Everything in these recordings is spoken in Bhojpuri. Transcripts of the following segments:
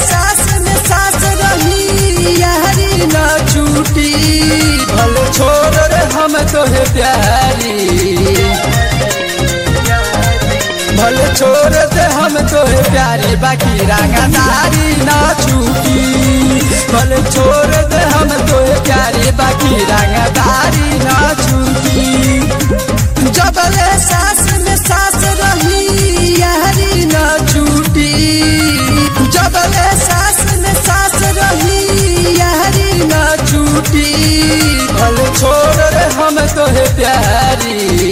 सास में सास रही यारी न छूटी भल छोड़ रे हम तोहे प्यारी भल छोड़ दे हम तोहे प्यारी बाकी रंगदारी न छूटी भल छोड़ दे हम तोहे प्यारी बाकी रंगदारी न छूटी जबले सास में सास रही यारी न छूटी जबले सास में सास रही यारी न छूटी भल छोड़ रे हम तोहे प्यारी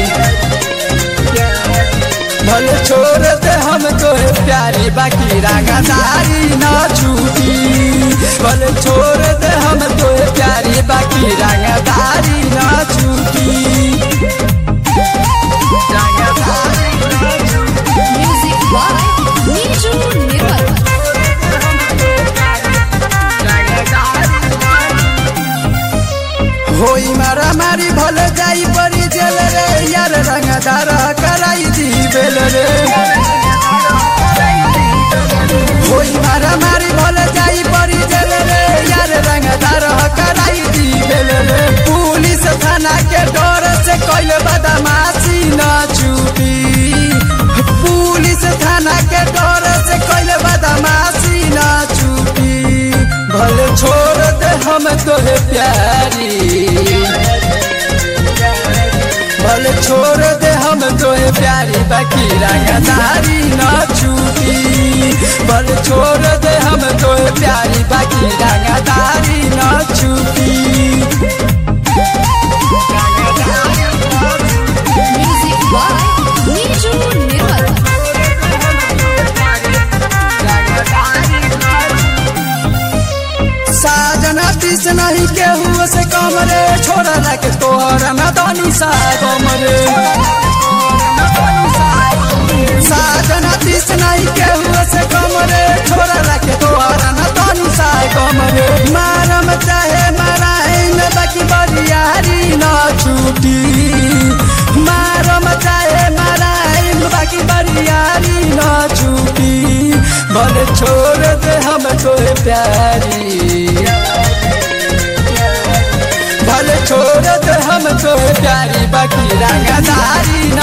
भल छोड़ दे हम तोहे प्यारी बाकी रंगदारी न छूटी भल छोड़ दे हम तोहे प्यारी बाकी रंगदारी न छूटी Music by Niju Nirmal. होई मारा मारी भल जाई परी जेल रे यार रंगदार कराई दी बेल रे होई मारा मारी भल जाई परी जेल रे यार रंगदार कराई दी बेल रे पुलिस थाना के डर से कैल बदमाशी न छूटी पुलिस थाना के डर से कैल बदमाशी न छूटी भले छोड़ दे हम तोहे प्यारी भले छोड़ दे हम तोहे प्यारी बाकी रंगदारी न छूटी भले छोड़ दे हम तोहे प्यारी बाकी रंगदारी न छूटी Music by Niju Nirmal. साजन तीस नहीं केहू से कम रे छोड़ रख तोहर न दानी सा कम रे साजन तीस नहीं केहू से कम रे छोड़ रख तोहर न दानी सा कम रे मारम चाहे मराइन बाकी बरियारी न छूटी मारम चाहे मराइन बाकी बरियारी न छूटी भले छोड़ दे हम तोहे प्यारी भले छोड़ दे हम तोहे प्यारी बाकी रंगदारी